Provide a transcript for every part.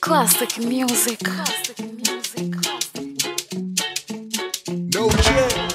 Classic music. No check.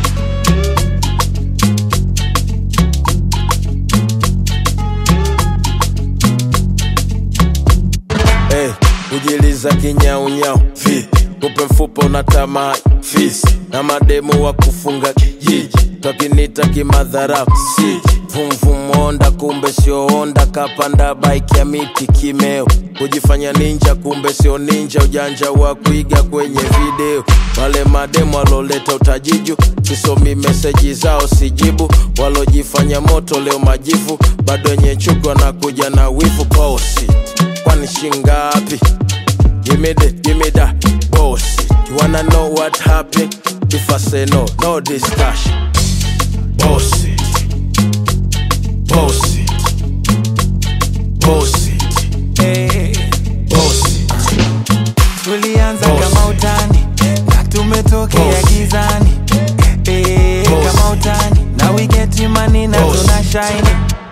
Hey, kujiliza kinyaunyau vi kupe mfupa unatamaa fisi na mademu wa kufunga kijiji twakinita kimadharau si vumvumonda kumbe sio onda kapanda baiki ya miti kimeo kujifanya ninja kumbe sio ninja ujanja wa kuiga kwenye video wale mademu waloleta utajiju sisomi meseji zao sijibu walojifanya moto leo majivu bado wenye chuki wanakuja na wivu bosi kwani shingapi Give me the, give me that bullshit. You wanna know what happened? If I say no, no discussion. Bullshit. Bullshit. Bullshit. Bullshit. tulianza Boss. kama utani na tumetokea Boss. gizani Eh, Boss. kama utani na we get money na Boss. tuna shine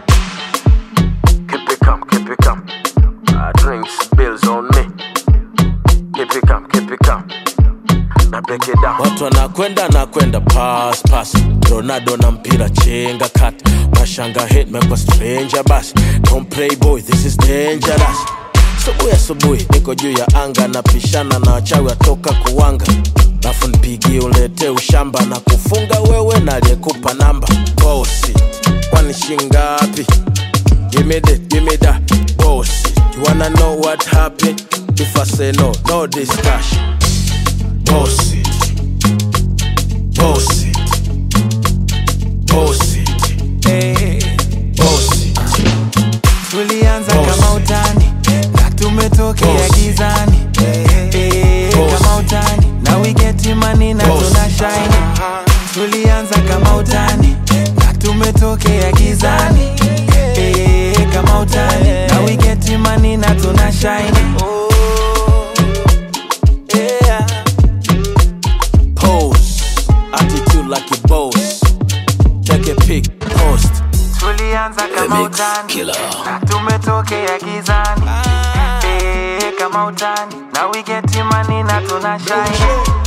Keep it calm, keep it calm. I drinks bills on me. Keep it calm, keep it calm. Na break it down. Watu wanakwenda nakwenda pass pass. Ronaldo na mpira chenga kat. Mashanga hit mekwa stranger bas. Don't play boy, this is dangerous. Subuhi asubuhi niko juu ya anga napishana na wachawi watoka kuwanga lafu nipigie ulete ushamba na kufunga wewe na aliyekupa namba bosi kwani shingapi Give me the, give me that bullshit. You wanna know what happened? If I say no, no discussion. Bullshit. Bullshit. Bullshit. Eh, Bullshit. tulianza Boss. kama utani na tumetokea Boss. gizani Eh, Boss. kama utani na we get money na Boss. tuna shine tulianza kama utani na tumetokea gizani Eh, kama utani na we get money na tuna shine Pose. Attitude like a boss. Take a pic, post. tulianza kama Mix utani killer. na tumetokea gizani Eh, kama utani na we get money na tuna shine